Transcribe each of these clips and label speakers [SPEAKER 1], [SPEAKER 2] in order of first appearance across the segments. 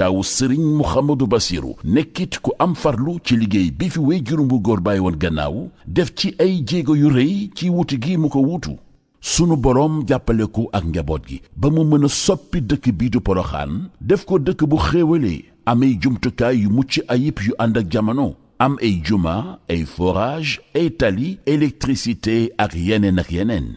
[SPEAKER 1] taawu sëriñ Mouhamadou Bassirou nekkit ku am farlu ci liggéey bi fi wéy juróom bu góor bàyyi woon gannaaw def ci ay jéego yu rëy ci wuti gi mu ko wuutu sunu boroom jàppale ko ak njaboot gi ba mu mën a soppi dëkk bii du poroxaan def ko dëkk bu xéewalee amay jumtukaay yu mucc ayib yu ànd ak jamono am ay juma ay forage ay tali électricité ak yeneen ak yeneen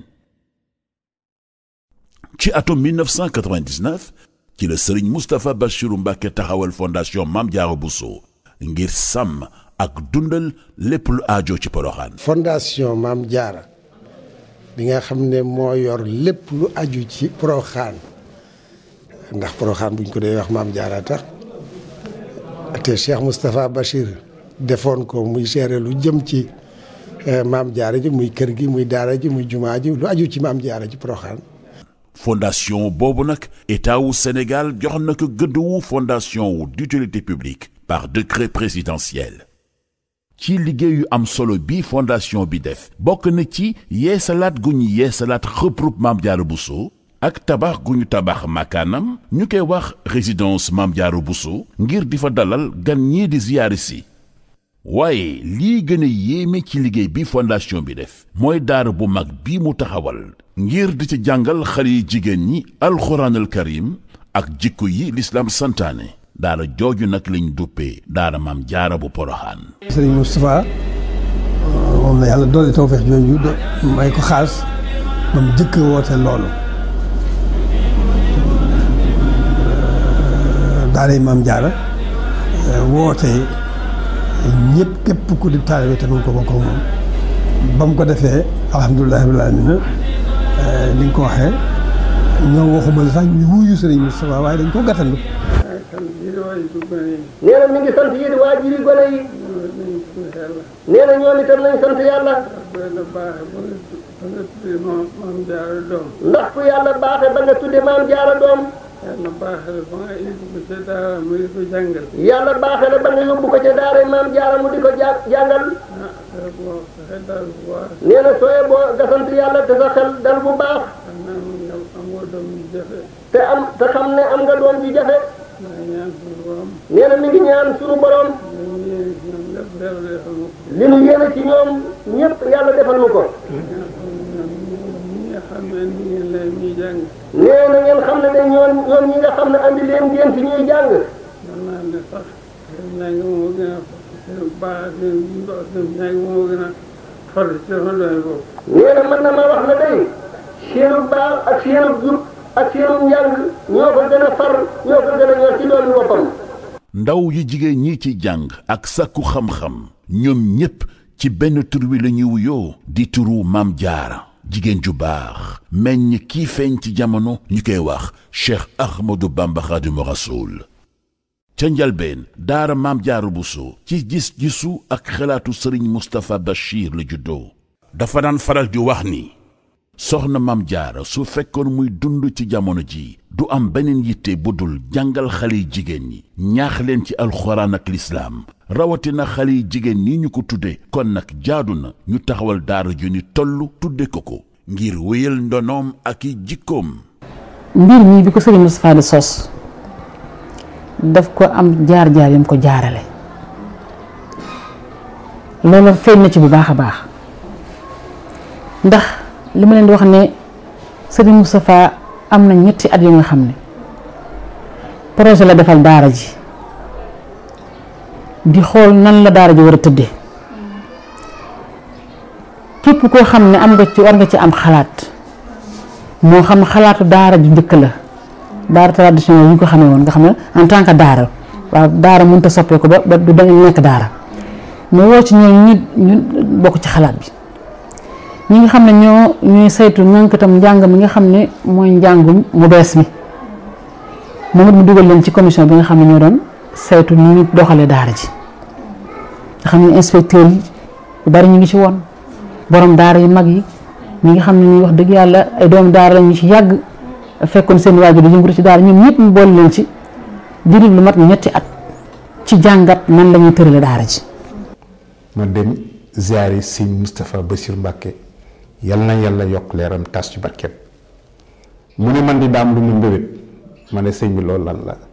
[SPEAKER 1] ci atum 1999 ci la sëriñ Moustapha Bassirou Mbacké taxawal fondation Mame Diarra Bousso ngir sàmm ak dundal lépp lu aajo ci poroxaan
[SPEAKER 2] fondation Mame Diarra bi nga xam ne moo yor lépp lu aju ci poroxaan ndax poroxaan buñ ko dee wax Mame Diarra tax te Cheikh Moustapha Bachir defoon ko muy gérer lu jëm ci Mame Diarra ji muy kër gi muy daara ji muy jumaa ji lu aju ci Mame Diarra ji poroxaan
[SPEAKER 1] fondation boobu nag état wu Sénégal jox na ko gëdd wu fondation wu d'utilité publique par décret présidentiel ci liggéey yu am solo bi fondation bi def bokk na ci yeesalaat gu ñu yeesalaat regroupement Mame Diarra Bousso ak tabax gu ñu tabax makaanam ñu koy wax résidence Mame Diarra Bousso ngir di fa dalal gan ñii di ziyaari si waaye lii gën a yéeme ci liggéey bi fondation bi def mooy daara bu mag bi mu taxawal ngir di ci jàngal xale yi jigéen ñi alxuraanal karim ak jikko yi lislaam santaane daara jooju nag lañ duppee daara Mame Diarra bu poroxaan
[SPEAKER 3] sëriñ Moustapha moom la yàlla doole tawfeex jooju may ko xaas ba mu jëkk woote loolu daaray Mame Diarra woote ñëpp képp ku di taalibe te mu ko bokk moom ba mu ko defee alhamdulilah rabbil aalamiina ni nga ko waxee ñoom waxuma la sax ñu wuyu sëriñ Moustapha waaye dañ ko gàttandu.
[SPEAKER 4] nee na mi ngi sant yéen waajur yi gone yi. nee na ñoom itam nañ sant yàlla. ndax ku yàlla baaxee ba nga tudde Mame Diarra doom.
[SPEAKER 5] yàlla baaxee la ba nga yóbbu ko ca daara mu di ko jàngal.
[SPEAKER 4] yàlla baaxee la ba nga yóbbu ko ca daara Mame Diarra mu di ko ja jàngal.
[SPEAKER 5] ah dara boo xel daal bu baax.
[SPEAKER 4] nee na sooyee boo nga sant yàlla te sa xel dal bu baax.
[SPEAKER 5] xam naa ne am nga doom ju jafe.
[SPEAKER 4] te am te xam ne am nga doom ji jafe.
[SPEAKER 5] maa ngi ñaan suñu borom.
[SPEAKER 4] nee na mi ngi ñaan suñu borom.
[SPEAKER 5] li ñu yéene ci ñoom lépp yàlla defal ma ko.
[SPEAKER 4] li nu yéene ci ñoom ñëpp yàlla defal nu ko.
[SPEAKER 5] ñi nga xam ne indi ngeen leen ñuy jàng.
[SPEAKER 4] nee na ngeen xam ne de ñoom ñoom ñi nga xam ne andi leen ngeen ci ñuy jàng.
[SPEAKER 5] mën naa ne sax seen njàng moo gën a seen baax seen seen njàng moo gën a farlu ci sama doole boobu.
[SPEAKER 4] nee na mën na ma wax ne day seenu baax ak seenu jub ak seenu njàng ñoo ko gën a far ñoo ko gën a ñor ci doon boppam.
[SPEAKER 1] ndaw yu jigéen ñi ci jàng ak sàkku xam-xam ñoom ñépp ci benn tur wi la ñuy wuyoo di turu Mame Diarra jigéen ju baax meññ kii feeñ ci jamono ñu koy wax Cheikh Ahmadou Bamba Khadimu Rasoul ca njalbeen daara Mame Diarra Bousso ci gis-gisu ak xalaatu sëriñ Moustapha Bachir la juddoo dafa daan faral di wax ni soxna Mame Diarra su fekkoon muy dund ci jamono ji du am beneen yitte bu dul jàngal xale yi jigéen ñi ñaax leen ci alxuraan ak lislaam rawatina xale yi jigéen ñi ñu ko tudde kon nag jaadu na ñu taxawal daara ju ni toll tudde ko ko ngir wéyal ndonoom ak i jikkoom
[SPEAKER 6] mbir mii bi ko sëriñ Moustapha di sos daf ko am jaar-jaar yam ko jaarale loolu feeñ na ci bu baax a baax ndax li ma leen di wax ne sëriñ Moustapha am na ñetti at yu nga xam ne projet la defal daara ji di xool nan la daara ji war a tëdde képp koo xam ne am nga ci war nga ci am xalaat moo xam xalaatu daara ju njëkk la daara traditionnel yi ñu ko xamee woon nga xam ne en tant que daara waaw daara mënut a soppeeku ba ba du dañu nekk daara mu woo ci ñoom ñu ñu bokk ci xalaat bi ñi nga xam ne ñoo ñuy saytu ñànk itam njàng mi nga xam ne mooy njàngum mu bees mi moom it mu dugal leen ci commission bi nga xam ne ñoo doon saytu ni ñu doxalee daara ji nga xam ne inspecteur yi yu bari ñu ngi ci woon borom daara yu mag yi ñi nga xam ne ñuy wax dëgg yàlla ay doomu daara la ñu ci yàgg fekkoon seen waajur di yëngatu ci daara ñoom ñëpp mu boole leen ci diiru lu mat ñetti at ci jàngat nan la ñuy tërale daara ji.
[SPEAKER 7] ma dem ziare sëñ Moustapha Bassir Mbacke yal na yàlla yokk leeram tas ci barkeem mu ne man di daam lu mu mbébét ma ne sëñ bi loolu lan la